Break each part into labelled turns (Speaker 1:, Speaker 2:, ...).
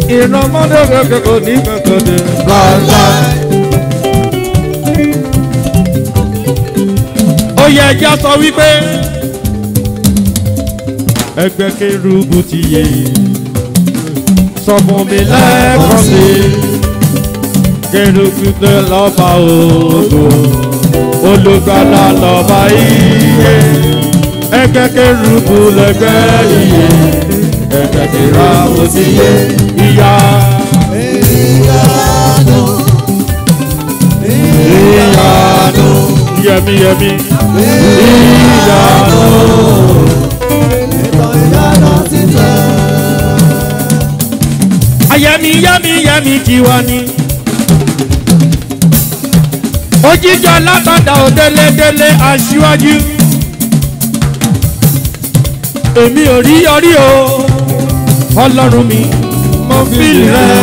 Speaker 1: ìrànmọ́dé kẹ̀kẹ́ kò ní kankan dé.
Speaker 2: láíláí.
Speaker 1: ó yẹ ẹja sọ wípé ẹgbẹ́ kérúbù ti yé sọ fún mi lẹ́ẹ̀kan sí kérúbù tó lọ́ba ògo olùgbàlà lọ́ba iye ẹgbẹ́ kérúbù lẹ́gbẹ́ iye ẹgbẹ́ kérúbù ti yé ìyá
Speaker 2: ìyanu. ìyanu.
Speaker 1: yẹmi yẹmi ìyanu.
Speaker 2: ìtàn ìyanu ti tẹ̀.
Speaker 1: ayẹmi yẹmi yẹmi tiwa ni. òjijì alábàdà òdélédélé aṣíwájú. èmi ò rí yọrí o ọlọ́run mi mo fi rẹ̀.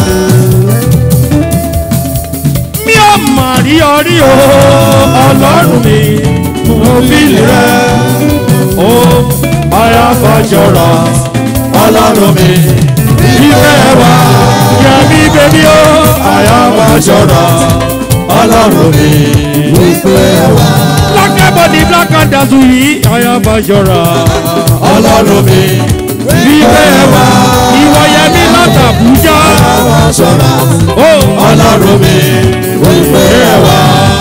Speaker 1: mi ò mà rí yọrí o ọlọ́run mi mo fi rẹ̀. ó ayáfàjọra ọlọ́run mi ìfẹ́ wa yẹmi bèbí o ayáfàjọra ọlọ́run mi
Speaker 2: ìfẹ́ wa.
Speaker 1: black body black and dazzle yìí ayáfàjọra ọlọ́run mi ìfẹ́ wa ìwọ yẹmi látàbújá
Speaker 2: àwọn ṣọ́ra.
Speaker 1: ó ọlọ́run mi ìfẹ́ wa.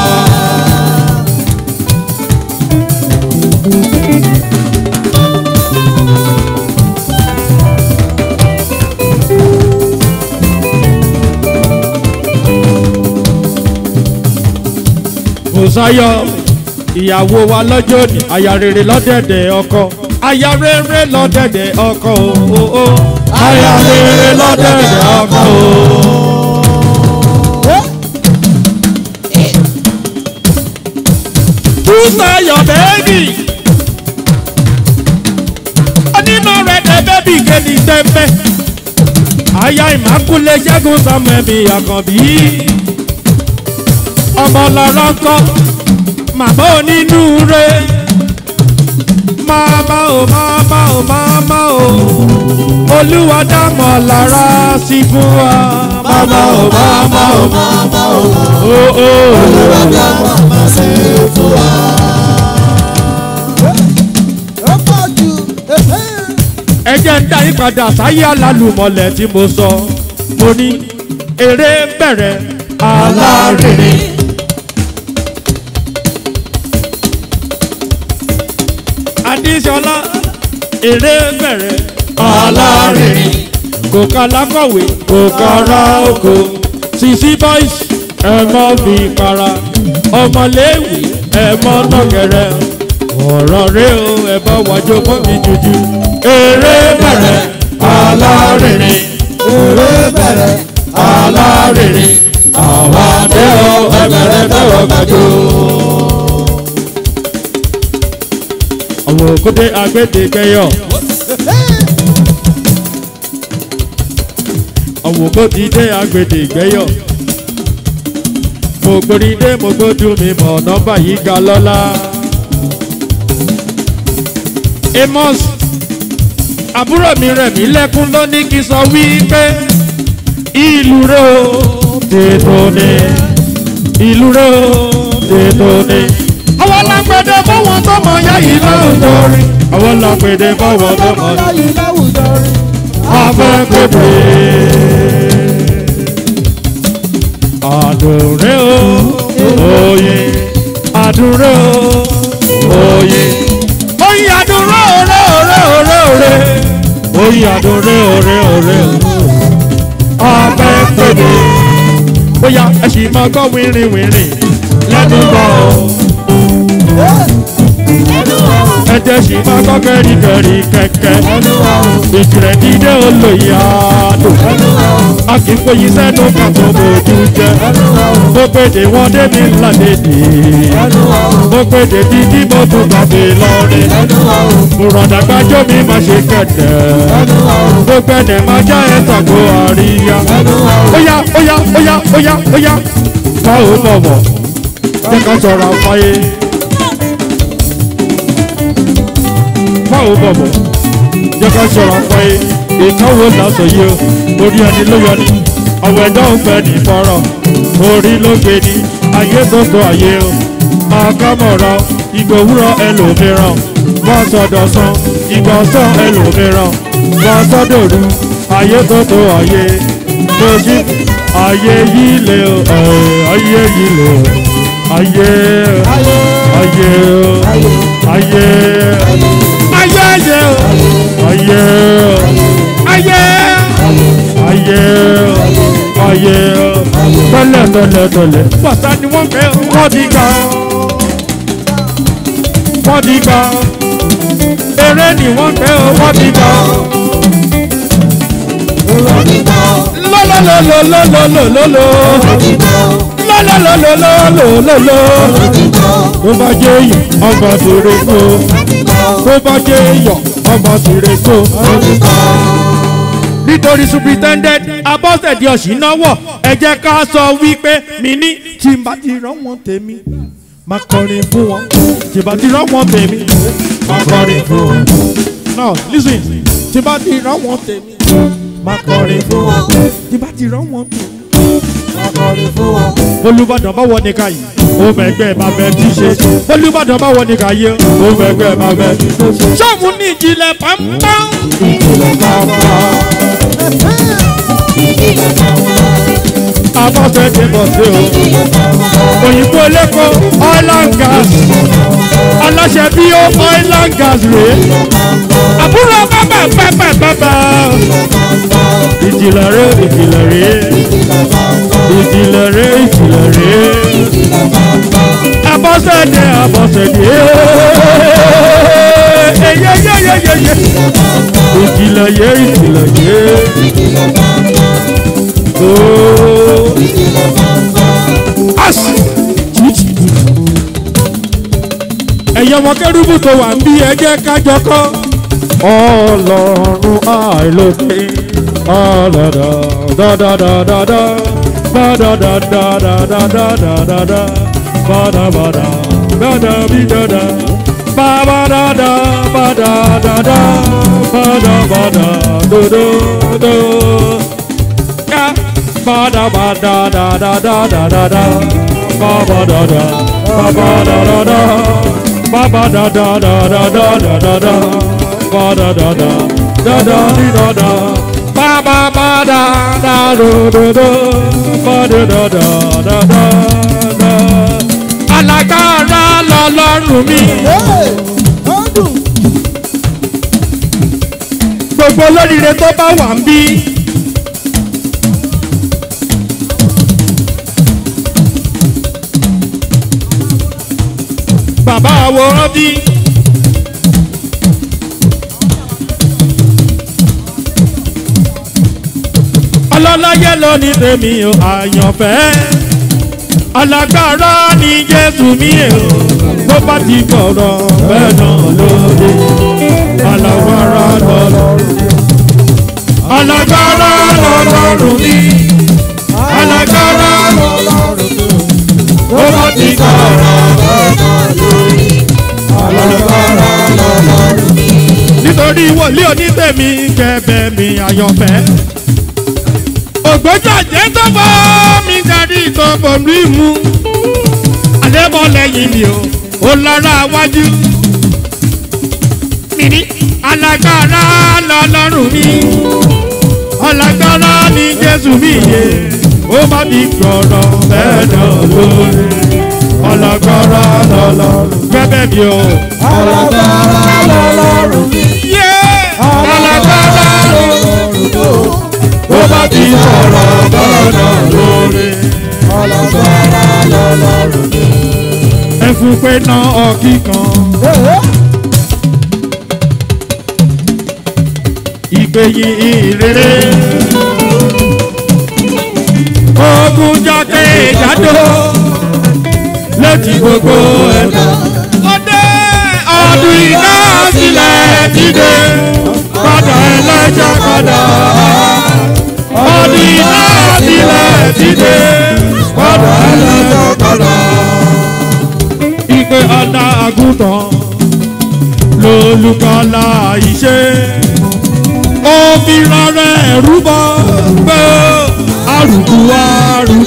Speaker 1: Bùsáyọ̀ ìyàwó wa lọ́jọ́ òní aya rere lọ́dẹ̀dẹ̀ ọkọ aya rere lọ́dẹ̀dẹ̀ ọkọ o o aya rere lọ́dẹ̀dẹ̀ ọkọ o. Bùsáyọ̀ bẹ́ẹ̀bì onímọ̀ rẹ̀ dẹ̀ bẹ́ẹ̀bì kéde tẹ́mẹ́ aya ìmákúlẹ̀ ṣẹ́gun samuel mi àkànbí ọmọ lọ́rọ́ kọ́ màmá onínú re máma o máma o máma o olúwa dámọ̀ lára sí fún wa máma o máma o
Speaker 2: Màmá o,
Speaker 1: o o
Speaker 2: olùwàdà màmá ṣe fún wa. Ó pọ̀ jù.
Speaker 1: ẹ jẹ́ ń dá yín padà sáyé alálùmọ̀lẹ̀ tí mo sọ mo ní eré bẹ̀rẹ̀ alárinrin. adíṣọlá eré bẹ̀rẹ̀ alárinrin kò ká lákọ̀wé kò kára oko sisi boys ẹ mọ́ fi para ọmọléèwé ẹ mọ́ nọ́gẹ̀rẹ̀ ọ̀rọ̀ rẹ o ẹ bá wájú fún mi jújú eré bẹ̀rẹ̀ alárinrin
Speaker 2: Eré bẹ̀rẹ̀.
Speaker 1: alárinrin àwọn adé o ẹ bẹ̀rẹ̀ tẹ́wọ̀ gbàjú. àwọn òkúté agbẹ́dẹ́gbẹ́yọ̀. àwọn òkúté dé agbẹ́dẹ́gbẹ́yọ̀. mo gbórí dé mo gbójú mi mọ̀ nọ́mbà yìí ga lọ́la. amos àbúrò mi rẹ̀ mí lẹ́kún ló ní kí n sọ wípé ìlú rẹ̀ ó tètò ní ìlú rẹ̀ ó tètò ní. àwọn lágbẹ̀dẹ fọwọ́n tó mọ yá yìí láwùjọ rí. àwọn lágbẹ̀dẹ fọwọ́n tó mọ yá
Speaker 2: Ọlọ́yìn láwùjọ rí.
Speaker 1: afẹ́kọ̀dé. àdùnrẹ́ o òye àdùnrẹ́ o òye. oyin àdùnrẹ́ òré òré òré òré. oyin àdùnrẹ́ òré òré òré. afẹ́kọ̀dé. bóyá ẹ sì máa gbọ́ wìrìn wìrìn lẹ́nu bọ̀ ọ́ ẹjẹ sì máa gbọ́ kẹ́ríkẹ́rí kẹ̀kẹ́ ìjìnlẹ̀ dídé olóyè àdó a kì í foyín sẹ́nu kàtó bójú jẹ́ mo pèdè wọn débi ńlá dédé mo pèdè dídí mo tún gbàgbé lọ́rin mo rọ̀dà gbájọ́ mi máa ṣe kẹ̀dẹ̀ mo gbẹ̀dẹ̀ máa já ẹ̀ tàgó àríyá óyá óyá óyá óyá óyá báwo bọ̀bọ̀ jẹ́ ká sọ̀rọ̀ àfáyé. báwo bọ̀bọ̀ jẹ́ ká sọ̀rọ̀ pé ìkánwò lásán yìí o orí ẹni ló yọ ni ọ̀wọ̀ ẹ̀dá òfẹ́ ní fọ́rọ̀ orí ló gbé ni ayé tó tó ayé o máa ká mọ̀rọ̀ ìgbà òwúrọ̀ ẹlòmíràn wọ́n sọ̀dọ̀ san ìgbà ọ̀sán ẹlòmíràn wọ́n sọ́dọ̀rú ayé tó tó ayé lójú ayé yìí lè o ẹ̀, ayé yìí lè o ayé
Speaker 2: ayé
Speaker 1: ayé
Speaker 2: ayé
Speaker 1: ayé ayé ayé ayé ayé ayé ayé tẹ́lẹ̀ tẹ́lẹ̀ tẹ́lẹ̀ pàṣẹ ni wọ́n fẹ́ wọ́n ti gbà wọ́n ti gbà eré ni wọ́n fẹ́ wọ́n ti gbà lọ́lọ́lọ́lọ́lọ́lọ́lọ́ lọ́lọ́lọ́lọ́lọ́lọ́ tó bá jẹ́ èèyàn ọmọ tèrè kó tó bá jẹ́ èèyàn ọmọ tèrè kó. nítorí superintendent abọ́sẹ̀dì ọ̀ṣìnáwọ̀ ẹ jẹ́ ká sọ wípé mi ní tí n bá ti rán wọn tèmi máa kọrin fún wọn tí n bá ti rán wọn tèmi máa kọrin fún wọn. now listen tí n bá ti rán wọn tèmi máa kọrin fún wọn tí n bá ti rán wọn tèmi olùbàdàn bá wọ nìkan yìí ó mẹgbẹ́ bàbá tí ṣe olùbàdàn bá wọ nìkan yìí ó mẹgbẹ́ bàbá tí ṣe. sọ́ọ̀mù ní ìjìnlẹ̀ pàmpám. abọ́sẹ̀ ti bọ̀ sí o òyìnbó lẹ́kọ̀ọ́ oil and gas aláṣẹ bí ó oil and gas rèé àbúrò bàbá bàbá bàbá ìjìnlẹ̀ rẹ̀ ìjìnlẹ̀ rẹ̀ ìjìnlẹ̀ rẹ̀ ìjìnlẹ̀ rẹ̀ abọ́sẹ̀dé abọ́sẹ̀dé eyeyeyeyeye ìjìnlẹ̀ yẹ ìjìnlẹ̀ yẹ ooo asi ẹ̀yọ́ ọmọ kẹ́rùbù tó wà ń bí ẹjẹ́ kájọ kọ́ ọlọ́run àìlókè ọlọ́dọ̀ dọ́dọ́dọ́dọ́dọ́ bọ́dọ̀dọ́dọ́dọ́dọ́dọ́dọ́ bọ́dọ̀bọ́dọ̀ bọ́dọ̀bídọ́dọ́ bàbádọ́dọ́ bọ́dọ̀dọ́dọ́ bọ́dọ̀bọ́dọ̀ dòdòdò ká bọ́dọ̀bọ́dọ̀dọ́dọ́dọ́dọ́ bọ́bọ́dọ́dọ́ bọ́bọ́dọ́dọ́ bọ́bọ́dọ́dọ́dọ́dọ́dọ́dọ́ bọ́dọ̀dọ́dọ́ dọ́dọ̀dídọ́dọ́ bàbá bàdà dàdòdòdò bọ́dọ̀dọ́dọ́dọ́dọ́ alágbára lọ́lọ́run mi gbogbo olóríire tó bá wà ń bí. bàbá àwòrán bí. ọlọ́láyé ló ní tèmi o àyànfẹ́ alágbára ní jésù mi o bó bá ti gbọ̀rọ̀ bẹ́ẹ̀ náà lóde alágbára lọ́lọ́run alágbára lọ́lọ́run mi alágbára bó bá ti gbọ̀rọ̀ nítorí wòlíì onítẹ̀mí kẹfẹ́ mi àyànfẹ́ ògbójú àjẹ́ tó bọ́ mi darí tó bọ̀ mí mu àdébọ̀ lẹ́yìn mi o ó lọ́ra wájú mi ní alágbára lọ́lọ́run mi alágbára ní jésù mi yé ó má ti gbọ̀rọ̀ bẹ́ẹ̀ náà lórí alágbára lọ́lọ́run bẹ́ẹ̀ mi o.
Speaker 2: alágbára lọ́lọ́run mi.
Speaker 1: yé alágbára ó má ti gbọ̀rọ̀ bẹ́ẹ̀ náà lórí.
Speaker 2: alágbára lọ́lọ́run mi.
Speaker 1: ẹ fún pé ná ọkì kan ìgbéyìn ìrere ogun jákè jádò létí gbogbo ẹ̀dá. ọdẹ ọdún iná sílẹ̀ dìde padà ẹlẹ́jà padà. ọdún iná sílẹ̀ dìde padà ẹlẹ́jà padà. ìpè ọ̀nà àgùntàn lolùkọ́lá ìṣe fi rọrẹ́ rúbọ pé arùkù arù.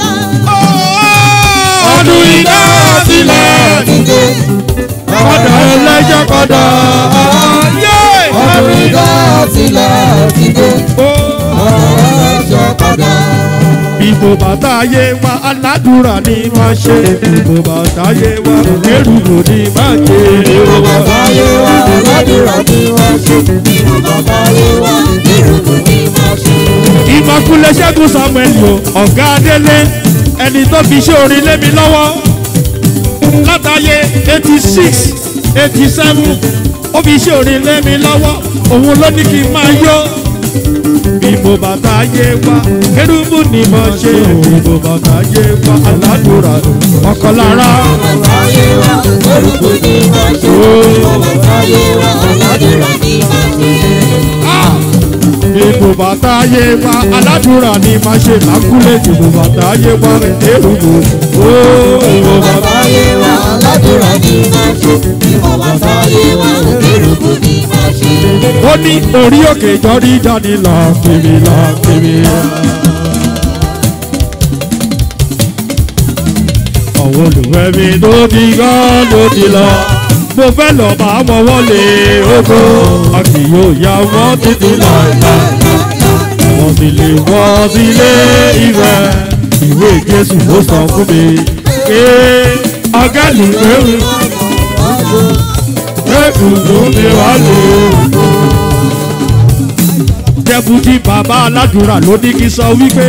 Speaker 1: ọdún iná sílẹ̀
Speaker 2: Dìde.
Speaker 1: kọ́dà ẹlẹ́jẹ̀ kọ́dà ayé.
Speaker 2: Ọdún ìdá sílẹ̀ dìde. Ọ̀rọ̀ ẹ̀ṣọ́ padà.
Speaker 1: Bíbo bàtà ayé wa aládùúrà ni máa ṣe. Bíbo bàtà ayé wa kérùbù ni máa ṣe.
Speaker 2: Ìrù bàbá yé wa aládùúrà ni wọ́n ṣe. Ìrù bàbá yé wa ìrùkù ni wọ́n ṣe.
Speaker 1: Ìmọ̀kúnlé Ṣẹ́gun Samuel o, ọ̀gá Adélé, ẹni tó fi ṣe orin lé mi lọ́wọ́. Látàyè eighty six eighty seven ó fi ṣe orin lé mi lọ́wọ́. Òun ló ní kí n máa yó. Bíbo bàtà ayé wa kérùbù ni máa ṣe. Bíbo bàtà ayé wa aládùúrà ọkọ̀ lára.
Speaker 2: Bàbá yé wa ìrùkù ni wọ́n ṣe. Bàbá yé wa aládùúrà ni wọ́n ṣe.
Speaker 1: Ìbò bàtà ayé wa aládùúrà ni máa ṣe lákúlẹ̀ ìbò bàtà ayé wa èrúgbò. Ó ìbò bàtà
Speaker 2: Bàbá yé wa aládùúrà ni wọ́n ṣe. Ìbò bàbá yé wa ìrùkù ni wọ́n ṣe.
Speaker 1: ó ní orí òkè jọrí dání lọ kiri lọ kiri. Àwọn olùwẹ̀ mi ló ti gán ló ti lọ. Mo fẹ́ lọ bá wọn wọlé oko. A kì yóò ya wọ́n títí láìláì. Wọ́n sì lè wọ́n sílé ìwẹ̀. Ìwé Jésù ló sọ fún mi. Pé ọ̀gá lù pé ẹ̀kùnkùn mi wá lò ó. Dẹ́bùtì bàbá aládùúrà ló ní kí sọ wípé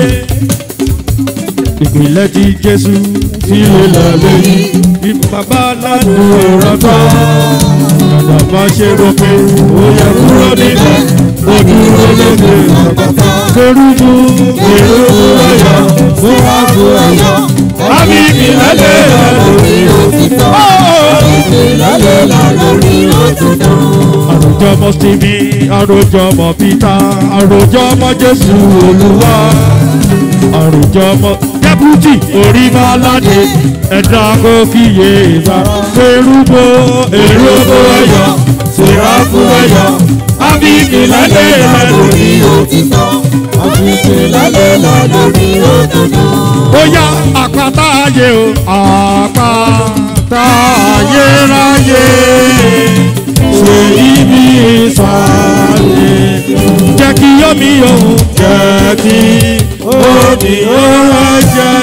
Speaker 1: ìpìlẹ̀ ti Jésù tí ó lọ lẹ́yìn. Bí bàbá aládùúrà tán, dàdà bá ṣe rògbé, ó yẹ kúrò nílẹ̀, ó dúró lóde ọ̀pọ̀pọ̀. Kérúbù kérúbù ẹ̀yọ̀ fún wa fún ẹ̀yọ̀. Àmì ìpìlẹ̀ lè rẹ̀ lórí
Speaker 2: Òtítọ́ ìlọ́lẹ̀ là lórí òtítọ́.
Speaker 1: àròjọ ọmọ stephen àròjọ ọmọ peter àròjọ ọmọ jésù olúwa àròjọ ọmọ dẹ́pútì orí baládé ẹ̀dá kò kíyè ìgbà kérúbó èrúbó ẹ̀yọ sèráfù ẹ̀yọ ábíkì lálẹ́ rẹ̀ lórí
Speaker 2: òtítọ́. Àfìkì lálẹ́ là lórí òtítọ́.
Speaker 1: bóyá àpáta ayé o àpáta ayérayé ṣe ibi ìsàlẹ̀ jẹ́ kí omi òun jẹ́ kí omi òun jẹ́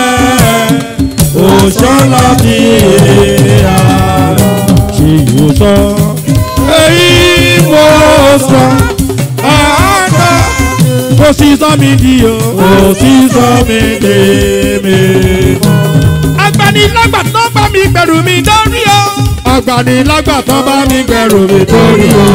Speaker 1: òṣọ́lá ti èèyà ṣe ìwòsàn èyí mo sọ àádọ́ kò sí sọ́mi di o kò sí sọ́mi dé mi. agbanilágbà tó bá mi gbẹ̀rù mi dórí o. agbanilágbà tó bá mi gbẹ̀rù mi dórí o.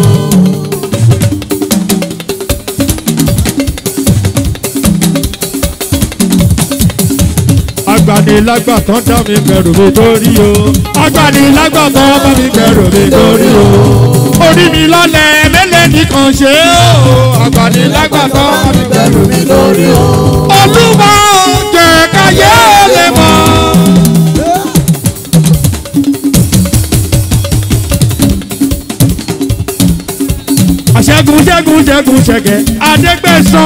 Speaker 1: agbanilágbà tó dá mi gbẹ̀rù mi dórí o. agbanilágbà tó bá mi gbẹ̀rù mi dórí o. orí mi lọ́lẹ̀ mẹ́lẹ̀ nìkan ṣe o. agbanilágbà tó bá mi gbẹ̀rù mi
Speaker 2: Lórí o.
Speaker 1: olúwa ò jẹ́ káyé lè mọ̀. àṣẹ́gun ṣẹ́gun ṣẹ́gun ṣẹ̀gẹ̀ adégbèsán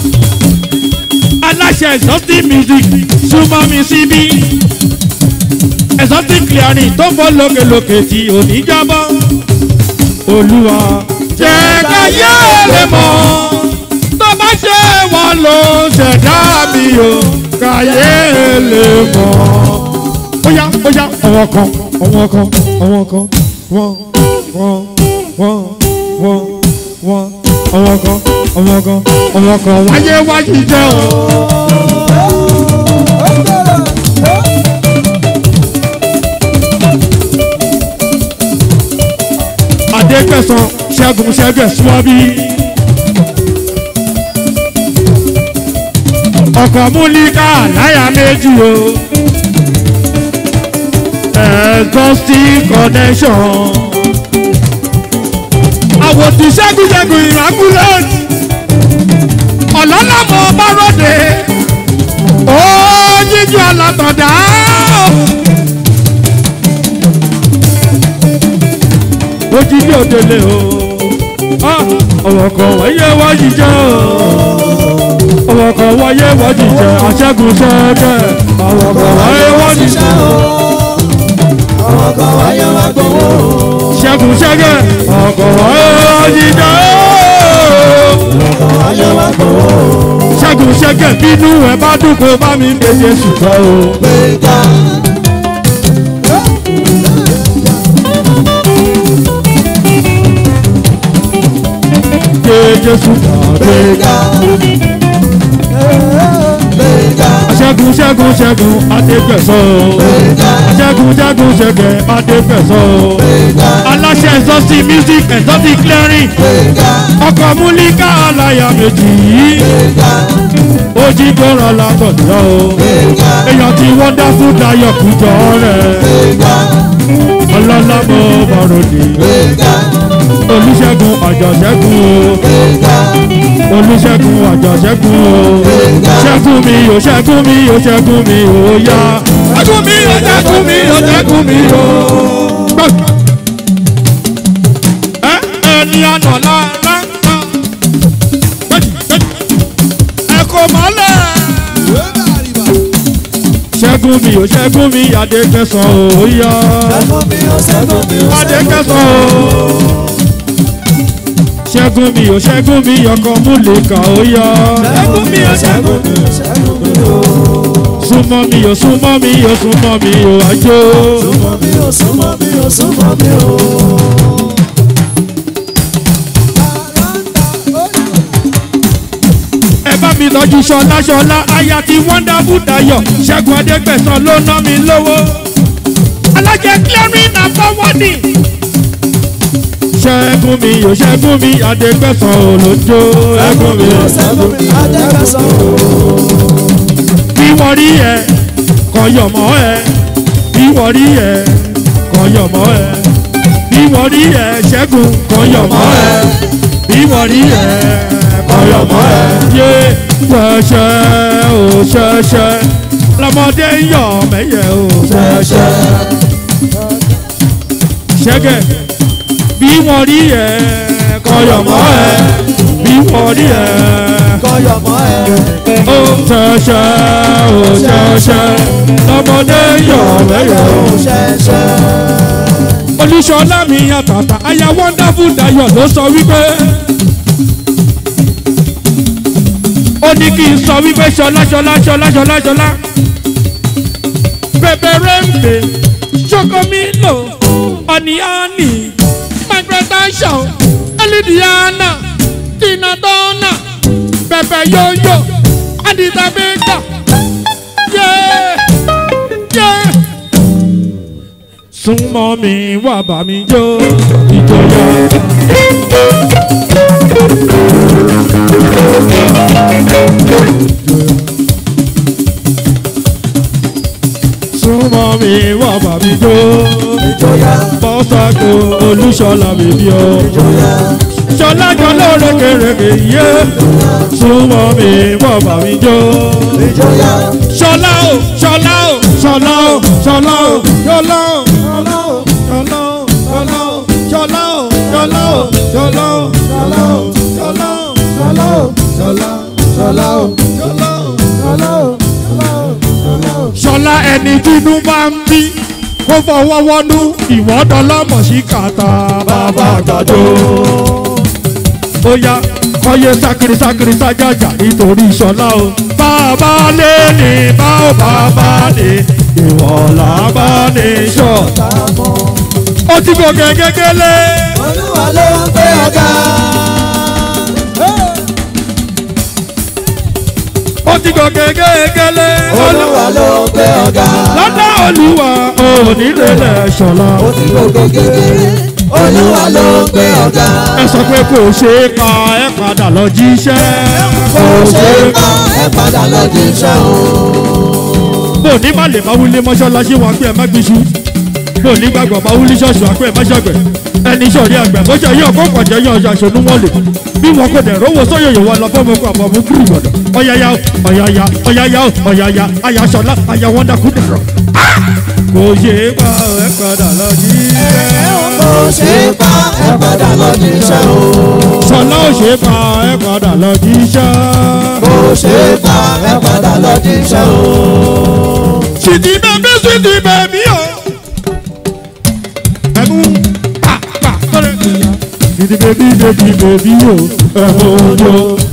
Speaker 1: aláṣẹ exotic music súnmọ́ mi síbí exotic clearing tó fọ́ lókèlókè tí ò ní jábọ́ olúwa jẹ́ káyé lè mọ̀ tó bá ṣe wọn ló ṣẹ̀dá mi o káyé lè mọ̀. Óyá óyá ọwọ́ kan ọwọ́ kan ọwọ́ kan wọ́n wọ́n wọ́n wọ́n wọ́n ọwọ́ kan ọwọ́ kan ọwọ́ kan wáyé wáyé jẹ́ o. Adégbèsán ṣẹ́gun ṣẹ́gun ẹ̀sùnwábí. ọkọ̀ múlíkà láyà méjì o. exhaustive connection. àwòtí ṣẹ́gun ṣẹ́gun immaculate. ọ̀lọ́lọ́mọ bárọ̀dé. ó yíjú alátọ̀dá. ó jí ní òdele o. Ah, ọ̀wọ̀ kan wáyé wá jíjẹ́ o ọ̀wọ̀ kan wáyé wá jíjẹ́ àṣẹ́gun ṣẹ́gẹ́ ọ̀wọ̀ kan wáyé wá jíjẹ́
Speaker 2: Àwọn kan wáyé wá gbowó.
Speaker 1: ṣẹ́gun ṣẹ́gẹ́ ọ̀kọ̀ wáyé wá jíjẹ́
Speaker 2: Àwọn wáyé wá gbowó.
Speaker 1: ṣẹ́gun ṣẹ́gẹ́ bínú ẹ̀ bá dùn kó bá mi méje ṣùgbọ́n o.
Speaker 2: Gbéga.
Speaker 1: Gbé Jésù pàdé.
Speaker 2: Gbéga. Gbéga.
Speaker 1: Ṣẹ́gun ṣẹ́gun ṣẹ́gun Adégbẹ̀sọ́.
Speaker 2: Gbéga.
Speaker 1: Ṣẹ́gun ṣẹ́gun ṣẹ́gẹ̀ Adégbẹ̀sọ́.
Speaker 2: Gbéga.
Speaker 1: Aláṣẹ ẹ̀sọ́sí music ẹ̀sọ́sí clearing.
Speaker 2: Gbéga.
Speaker 1: Ọkọ̀ múlíkà aláya méjì yìí.
Speaker 2: Gbéga.
Speaker 1: Ó jí gbọ́rọ̀ látọ̀dọ̀ o.
Speaker 2: Gbéga.
Speaker 1: Èèyàn ti wonderful dayọ̀ kújọ rẹ̀.
Speaker 2: Gbéga.
Speaker 1: Ọlọ́lá mo bọ̀rọ̀dì.
Speaker 2: Gbéga.
Speaker 1: Olúṣẹ́gun àjọṣẹ́gun o.
Speaker 2: Gbéga.
Speaker 1: Olúṣẹ́gun àjọṣẹ́gun o. Ṣẹ́gun mi o, ṣẹ́gun mi o, ṣẹ́gun mi o, yá. Ṣẹ́gun mi o, ṣẹ́gun mi o, ṣẹ́gun mi o. Ẹ ẹni àná lálá. Ẹ kò mọ́lẹ̀. Ṣẹ́gun mi o, ṣẹ́gun mi, Adékẹ́sàn o, yá.
Speaker 2: Ṣẹ́gun mi ò ṣẹ́gun mi ò
Speaker 1: Adékẹ́sàn o. Ṣẹ́gun mi o, ṣẹ́gun mi, ọkọ̀ múlẹ̀ká o, yá. Ṣẹ́gun mi o, ṣẹ́gun mi.
Speaker 2: ṣẹ́gun mi ò.
Speaker 1: súnmọ́ mi ò súnmọ́ mi ò súnmọ́ mi ò àjò.
Speaker 2: Súnmọ́ mi ò súnmọ́ mi ò súnmọ́ mi ò.
Speaker 1: ẹ bá mi lọ́jú ṣọlá ṣọlá aya ti wonderful dayọ̀ ṣẹ́gun adégbẹ̀sán ló ná mi lówó. alájẹ clearing and forwarding. ṣẹ́gun mi ò ṣẹ́gun mi adégbẹ̀sán ò lójó. ṣẹ́gun mi ò
Speaker 2: ṣẹ́gun mi Adékẹ́sán ò.
Speaker 1: bí wọ́n rí ẹ kọ́ yọ̀mọ́ ẹ bí wọ́n rí ẹ kọ́ yọ̀mọ́ ẹ bí wọ́n rí ẹ ṣẹ́gun kọ́ yọ̀mọ́ ẹ bí wọ́n rí ẹ kọ́ yọ̀mọ́ ẹ yé ṣẹṣẹ ò ṣẹṣẹ lọmọdé ń yọ̀ mẹ́yẹ ò ṣẹṣẹ ṣẹ́gẹ̀ bí wọ́n rí ẹ kọ́ yọ̀mọ́ ẹ bí wọ́n rí ẹ
Speaker 2: Kọ́yọ̀ mọ́ ẹ.
Speaker 1: ó ṣẹṣẹ ó ṣẹṣẹ lọmọdé yọ̀ lẹ́yọ̀.
Speaker 2: Ṣẹ̀ṣẹ̀.
Speaker 1: olùṣọ́lá mi àtàtà aya wonderful dayọ̀ ló sọ wípé ó ní kí n sọ wípé ṣọlá ṣọlá ṣọlá ṣọlá ṣọlá pẹpẹrẹ ń pè ṣokomilo ọ̀nìyàní microtension elidiana tinadona pẹpẹ yoyo aditabeka yé yé súnmọ́ mi wà bá mi jó ìjọyà. súnmọ́ mi wà bá mi jó
Speaker 2: Ìjọyà.
Speaker 1: bọ́sàkó olúṣọlá mi bí o.
Speaker 2: Ìjọyà.
Speaker 1: ṣọlá kan ló rékèrèkè yé súnmọ́ mi wà bá mi jó.
Speaker 2: Ìjọyà.
Speaker 1: ṣọlá o ṣọlá o ṣọlá o ṣọlá o ṣọlá o ṣọlá o ṣọlá o ṣọlá o ṣọlá o ṣọlá o ṣọlá o ṣọlá o ṣọlá o
Speaker 2: Ṣọlá o. Ṣọlá. Ṣọlá o.
Speaker 1: ṣọlá o.
Speaker 2: Ṣọlá o. Ṣọlá o. Ṣọlá o.
Speaker 1: ṣọlá ẹni tínú bá ń bí kó fọwọ́ wọnú ìwọ́dọ̀lọ́mọ̀ sí kàtà bàbá àgbàdo. ó yá kọ́yé sákiri sákiri sájàjà nítorí ṣọlá o. bàbá lé ní bá ò bàbá lé ìwọ̀lá bá ní ṣọ̀.
Speaker 2: Támọ̀.
Speaker 1: ó ti gòkè kékeré.
Speaker 2: Olúwa ló ń gbé ọ̀gá.
Speaker 1: ó ti gòkè kékeré.
Speaker 2: Olúwa ló ń gbé ọ̀gá.
Speaker 1: lọ́dọ̀ olúwa onílẹ̀ ṣọlá.
Speaker 2: Ó ti gbogbo kékeré. Olúwa ló ń gbé ọ̀gá.
Speaker 1: ẹ sọ pé kò ṣeé ka ẹ padà lọ jíṣẹ́.
Speaker 2: Kò ṣe é pa ẹ padà lọ jíṣẹ́ o.
Speaker 1: bó ní má lè má wúlé mọ́ṣáláṣí wa pé ẹ má gbéṣu bó ní gbàgbọ́ má wúlé ṣọ́ọ̀ṣì wa pé ẹ má ṣàgbẹ̀ ẹni sọ̀rí àgbẹ̀ bó ṣe yí ọkọ̀ pàjẹ́ yí ọjà ṣonú wọn lè bí wọn kò dẹ̀ rówó sọ́yọ̀yọ̀ wọn lọ fọ́mọkọ àbọ̀mú kúrì gbọ̀dọ̀ ọ̀yàyà ọ̀yàyà ọ̀yàyà ọ̀yàyà ayàṣọlá ayàwọ́ndàkú dẹ̀rọ̀ kò ṣe é pa ẹ̀ padà lọ jí
Speaker 2: kò ṣe é pa ẹ padà lọ níṣẹ́ o.
Speaker 1: sọlá ò ṣe é pa ẹ̀ padà lọ jí iṣẹ́.
Speaker 2: kò ṣe é pa ẹ padà lọ níṣẹ́ o.
Speaker 1: Sweetie baby, sweetie baby, oh. Ẹ̀mú pa pa kọ́lẹ̀. Sweetie baby, baby, baby, oh. Ẹ̀mú ojo.